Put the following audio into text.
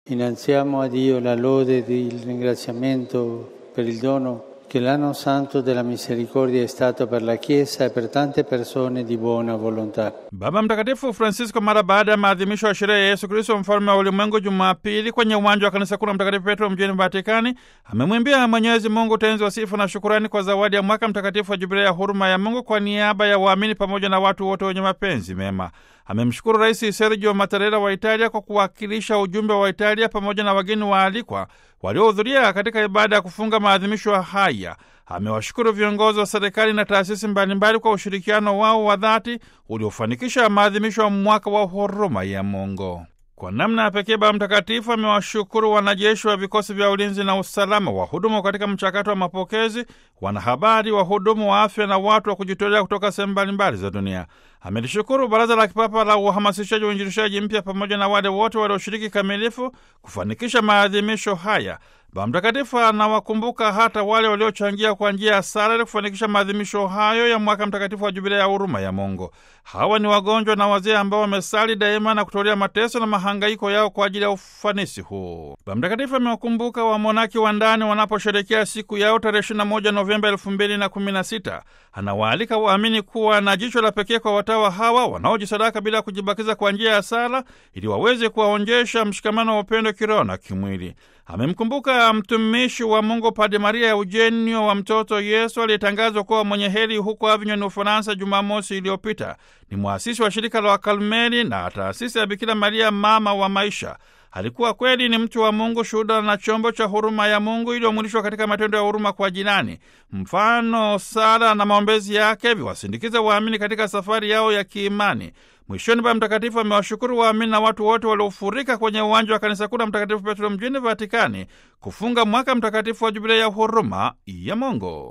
Innalziamo a Dio la lode ed il ringraziamento per il dono che l'anno santo della misericordia è stato per la Chiesa e per tante persone di buona volontà. Baba Mtakatifu Francisco mara baada ya maadhimisho ya sherehe ya Yesu Kristo mfalme wa ulimwengu Jumapili kwenye uwanja wa kanisa kuu la Mtakatifu Petro mjini Vatikani amemwimbia Mwenyezi Mungu tenzi wa sifa na shukurani kwa zawadi ya mwaka mtakatifu wa Jubilei ya huruma ya Mungu kwa niaba ya waamini pamoja na watu wote wenye mapenzi mema. Amemshukuru Rais Sergio Mattarella wa Italia kwa kuwakilisha ujumbe wa Italia pamoja na wageni waalikwa waliohudhuria katika ibada ya kufunga maadhimisho haya. Amewashukuru viongozi wa serikali na taasisi mbalimbali kwa ushirikiano wao wa dhati uliofanikisha maadhimisho ya mwaka wa huruma ya Mungu. Kwa namna ya pekee Baba Mtakatifu amewashukuru wanajeshi wa vikosi vya ulinzi na usalama, wahudumu katika mchakato wa mapokezi, wanahabari, wahudumu wa afya na watu wa kujitolea kutoka sehemu mbalimbali za dunia. Amelishukuru Baraza la Kipapa la Uhamasishaji wa Uinjilishaji Mpya pamoja na wale wote walioshiriki kamilifu kufanikisha maadhimisho haya. Baba Mtakatifu anawakumbuka hata wale waliochangia kwa njia ya sala ili kufanikisha maadhimisho hayo ya mwaka mtakatifu wa Jubilei ya huruma ya Mungu. Hawa ni wagonjwa na wazee ambao wamesali daima na kutolea mateso na mahangaiko yao kwa ajili ya ufanisi huu. Baba Mtakatifu amewakumbuka wamonaki wa ndani wanaposherekea siku yao tarehe 21 Novemba 2016. Anawaalika waamini kuwa na jicho la pekee kwa watawa hawa wanaojisadaka bila kujibakiza kwa njia ya sala ili waweze kuwaonjesha mshikamano wa upendo kiroho na kimwili. Amemkumbuka mtumishi wa Mungu Padre Maria Eugenio wa mtoto Yesu aliyetangazwa kuwa mwenye heri huko Avignon, Ufaransa, Jumamosi iliyopita. Ni mwasisi wa shirika la Wakalmeli na taasisi ya Bikira Maria, mama wa maisha. Alikuwa kweli ni mtu wa Mungu, shuhuda na chombo cha huruma ya Mungu iliyomwilishwa katika matendo ya huruma kwa jirani. Mfano, sala na maombezi yake viwasindikiza waamini katika safari yao ya kiimani. Mwishoni, Baba Mtakatifu amewashukuru waamini na watu wote waliofurika kwenye uwanja wa kanisa kuu la Mtakatifu Petro mjini Vatikani kufunga mwaka mtakatifu wa Jubilei ya huruma ya Mungu.